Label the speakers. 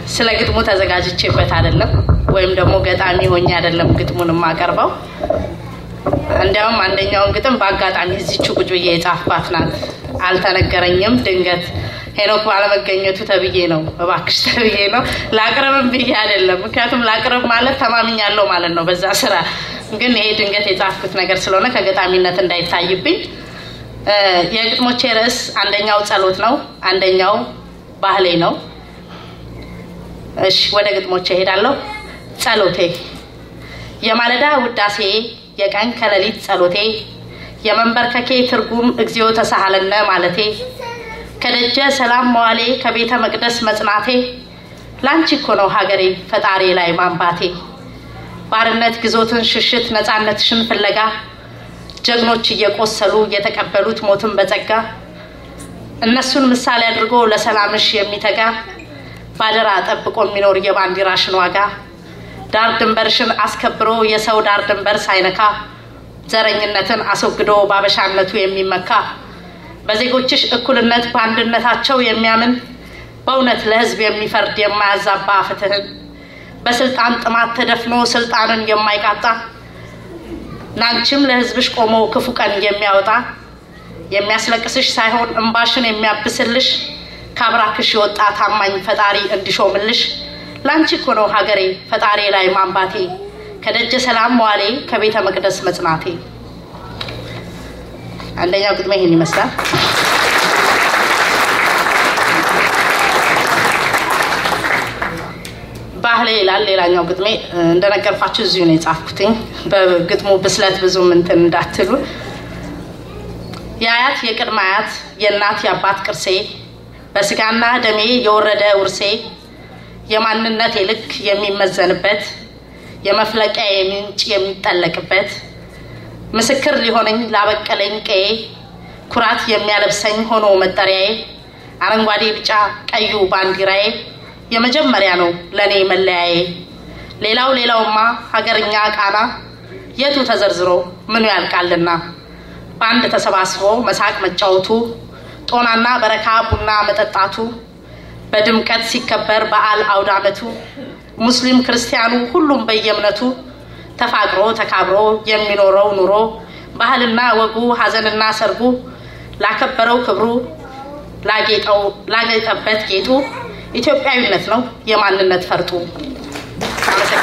Speaker 1: ስለ ግጥሙ ተዘጋጅቼበት አይደለም፣ ወይም ደግሞ ገጣሚ ሆኜ አይደለም ግጥሙን የማቀርበው። እንዲያውም አንደኛውን ግጥም በአጋጣሚ እዚች ቁጭ ብዬ የጻፍኳት ናት። አልተነገረኝም፣ ድንገት ሄኖክ ባለመገኘቱ ተብዬ ነው፣ እባክሽ ተብዬ ነው። ላቅርብም ብዬ አይደለም፣ ምክንያቱም ላቅርብ ማለት ተማምኛለሁ ማለት ነው በዛ ስራ። ግን ይሄ ድንገት የጻፍኩት ነገር ስለሆነ ከገጣሚነት እንዳይታይብኝ የግጥሞቼ ርዕስ አንደኛው ጸሎት ነው፣ አንደኛው ባህሌ ነው። እሺ ወደ ግጥሞቼ እሄዳለሁ። ጸሎቴ የማለዳ ውዳሴ የቀን ከሌሊት ጸሎቴ የመንበርከኬ ትርጉም እግዚኦ ተሳሃለነ ማለቴ ከደጀ ሰላም መዋሌ ከቤተ መቅደስ መጽናቴ ላንቺ እኮ ነው ሀገሬ ፈጣሪ ላይ ማንባቴ ባርነት ግዞትን ሽሽት ነፃነትሽን ፍለጋ ጀግኖች እየቆሰሉ የተቀበሉት ሞትን በጸጋ እነሱን ምሳሌ አድርጎ ለሰላምሽ የሚተጋ ባደራ ጠብቆ የሚኖር የባንዲራሽን ዋጋ ዳር ድንበርሽን አስከብሮ የሰው ዳር ድንበር ሳይነካ ዘረኝነትን አስወግዶ ባበሻነቱ የሚመካ በዜጎችሽ እኩልነት በአንድነታቸው የሚያምን በእውነት ለሕዝብ የሚፈርድ የማያዛባ ፍትህን በስልጣን ጥማት ተደፍኖ ስልጣንን የማይቃጣ ላንቺም ለሕዝብሽ ቆሞ ክፉ ቀን የሚያወጣ የሚያስለቅስሽ ሳይሆን እንባሽን የሚያብስልሽ ከአብራክሽ የወጣ ታማኝ ፈጣሪ እንዲሾምልሽ ላንቺ እኮ ነው ሀገሬ ፈጣሪ ላይ ማንባቴ ከደጀ ሰላም መዋሌ ከቤተ መቅደስ መጽናቴ። አንደኛው ግጥሜ ይህን ይመስላል። ባህሌ ይላል ሌላኛው ግጥሜ። እንደነገርኳችሁ እዚሁ ነው የጻፍኩትኝ። በግጥሙ ብስለት ብዙም እንትን እንዳትሉ። የአያት የቅድመ አያት የእናት የአባት ቅርሴ በስጋና ደሜ የወረደ ውርሴ የማንነት ልክ የሚመዘንበት የመፍለቂያ ምንጭ የሚጠለቅበት ምስክር ሊሆነኝ ላበቀለኝ ቀዬ ኩራት የሚያለብሰኝ ሆኖ መጠሪያዬ አረንጓዴ ቢጫ ቀዩ ባንዲራዬ የመጀመሪያ ነው ለእኔ መለያዬ። ሌላው ሌላውማ ሀገርኛ ቃና የቱ ተዘርዝሮ ምኑ ያልቃልና በአንድ ተሰባስቦ መሳቅ መጫወቱ ጦናና በረካ ቡና መጠጣቱ በድምቀት ሲከበር በዓል አውደ ዓመቱ ሙስሊም ክርስቲያኑ ሁሉም በየእምነቱ ተፋቅሮ ተካብሮ የሚኖረው ኑሮ ባህልና ወጉ ሀዘንና ሰርጉ ላከበረው ክብሩ ላጌጠበት ጌጡ ኢትዮጵያዊነት ነው የማንነት ፈርጡ። አመሰግናለሁ።